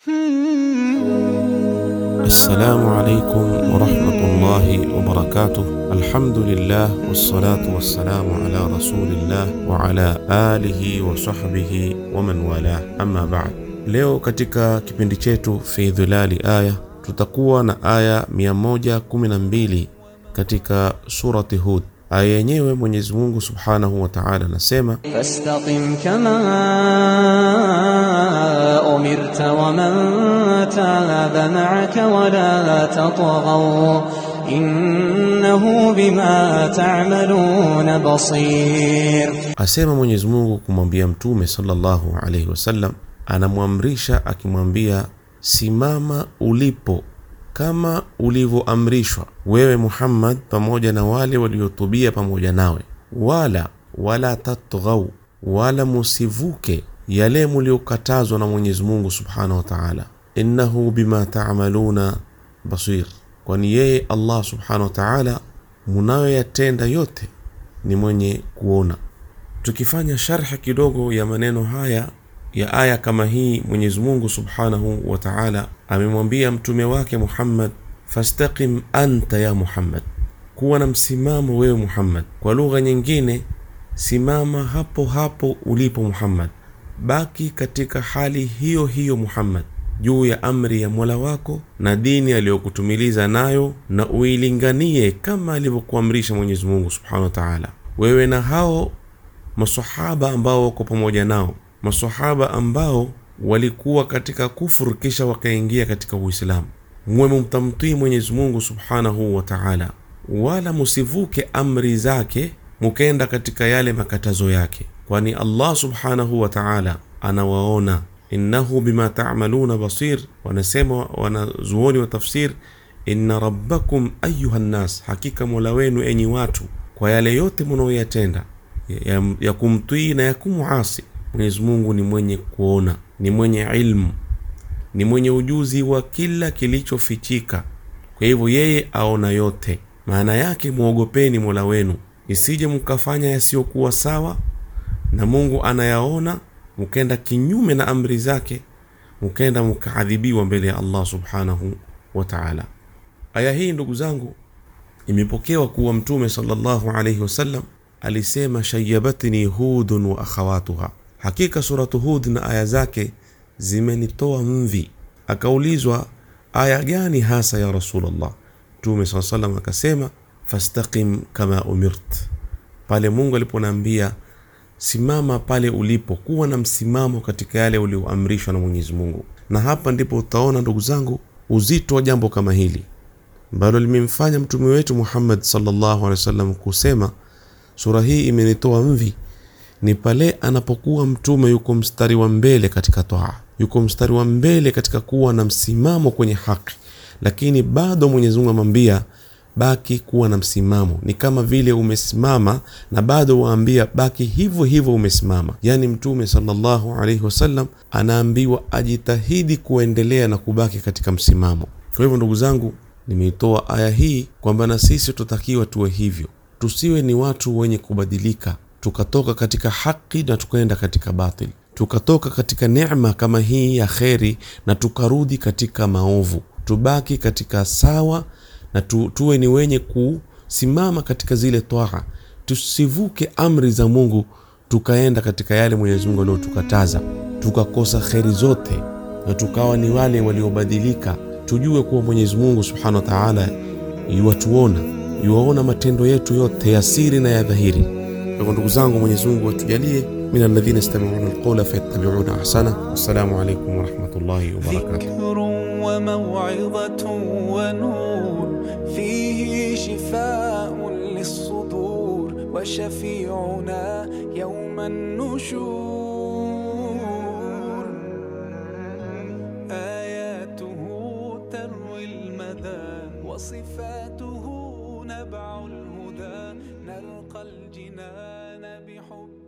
Assalamu alaikum warahmatullahi wabarakatuh. Alhamdulillah wassalatu wassalamu ala rasulillah wa ala alihi wa sahbihi wa man walah, amma ba'd. Leo katika kipindi chetu fi dhilali aya tutakuwa na aya 112 katika surati Hud. Aya yenyewe Mwenyezi Mungu subhanahu wa ta'ala anasema فاستقم كما أمرت ومن تاب معك ولا تطغوا إنه بما تعملون بصير Asema Mwenyezi Mungu kumwambia Mtume sallallahu alaihi wasallam, anamwamrisha akimwambia, simama ulipo kama ulivyoamrishwa wewe Muhammad pamoja na wale waliotubia pamoja nawe, wala wala tatghau, wala musivuke yale muliokatazwa na Mwenyezi Mungu subhanahu wa ta'ala, innahu bima ta'maluna basir, kwani yeye Allah subhanahu wa ta'ala munayoyatenda yote ni mwenye kuona. Tukifanya sharhi kidogo ya maneno haya ya aya kama hii, Mwenyezi Mungu Subhanahu wa Ta'ala amemwambia mtume wake Muhammad, fastaqim anta ya Muhammad, kuwa na msimamo wewe Muhammad. Kwa lugha nyingine, simama hapo hapo ulipo Muhammad, baki katika hali hiyo hiyo Muhammad, juu ya amri ya Mola wako na dini aliyokutumiliza nayo, na uilinganie kama alivyokuamrisha Mwenyezi Mungu Subhanahu wa Ta'ala, wewe na hao masahaba ambao wako pamoja nao, masahaba ambao walikuwa katika kufuru kisha wakaingia katika Uislamu. Mwe mtamtii Mwenyezi Mungu Subhanahu wa Ta'ala, wala musivuke amri zake mukenda katika yale makatazo yake, kwani Allah Subhanahu wa Ta'ala anawaona. Innahu bima ta'maluna basir, wanasema wanazuoni wa tafsir, inna rabbakum ayuha nnas, hakika mola wenu enyi watu, kwa yale yote munaoyatenda ya, ya kumtii na ya kumuasi Mwenyezi Mungu ni mwenye kuona, ni mwenye ilmu, ni mwenye ujuzi wa kila kilichofichika. Kwa hivyo yeye aona yote. Maana yake mwogopeni mola wenu, isije mkafanya yasiyokuwa sawa, na Mungu anayaona, mkenda kinyume na amri zake, mkenda mkaadhibiwa mbele ya Allah subhanahu wa ta'ala. Aya hii ndugu zangu, imepokewa kuwa Mtume sallallahu alayhi wasallam alisema shayabatni hudun wa akhawatuha, hakika suratu Hud na aya zake zimenitoa mvi. Akaulizwa aya gani hasa ya Rasulullah? Mtume saa salam akasema fastaqim kama umirt, pale Mungu aliponaambia simama pale ulipo, kuwa na msimamo katika yale ulioamrishwa na Mwenyezi Mungu. Na hapa ndipo utaona ndugu zangu uzito wa jambo kama hili ambalo limemfanya mtume wetu Muhammad sallallahu alaihi wasallam kusema sura hii imenitoa mvi, ni pale anapokuwa mtume yuko mstari wa mbele katika toa, yuko mstari wa mbele katika kuwa na msimamo kwenye haki, lakini bado Mwenyezi Mungu amwambia baki kuwa na msimamo. Ni kama vile umesimama na bado waambia baki hivyo hivyo umesimama. Yaani mtume sallallahu alaihi wasallam anaambiwa ajitahidi kuendelea na kubaki katika msimamo. Kwa hivyo ndugu zangu, nimeitoa aya hii kwamba na sisi tutakiwa tuwe hivyo tusiwe ni watu wenye kubadilika tukatoka katika haki na tukaenda katika batil, tukatoka katika neema kama hii ya kheri na tukarudi katika maovu. Tubaki katika sawa na tu, tuwe ni wenye kusimama katika zile twaa, tusivuke amri za Mungu tukaenda katika yale Mwenyezi Mungu aliyotukataza, tukakosa kheri zote na tukawa ni wale waliobadilika. Tujue kuwa Mwenyezi Mungu subhanahu wa taala yuwatuona yuwaona matendo yetu yote ya siri na ya dhahiri. Kwa hivyo ndugu zangu, Mwenyezi Mungu atujalie min alladhina yastami'una alqawla fayattabi'una ahsana. Wassalamu alaykum wa rahmatullahi wa barakatuh. ذكر وموعظة ونور فيه شفاء للصدور وشفيعنا يوم النشور آياته تروي المدى وصفاته نبع الهدى نلقى الجنان بحب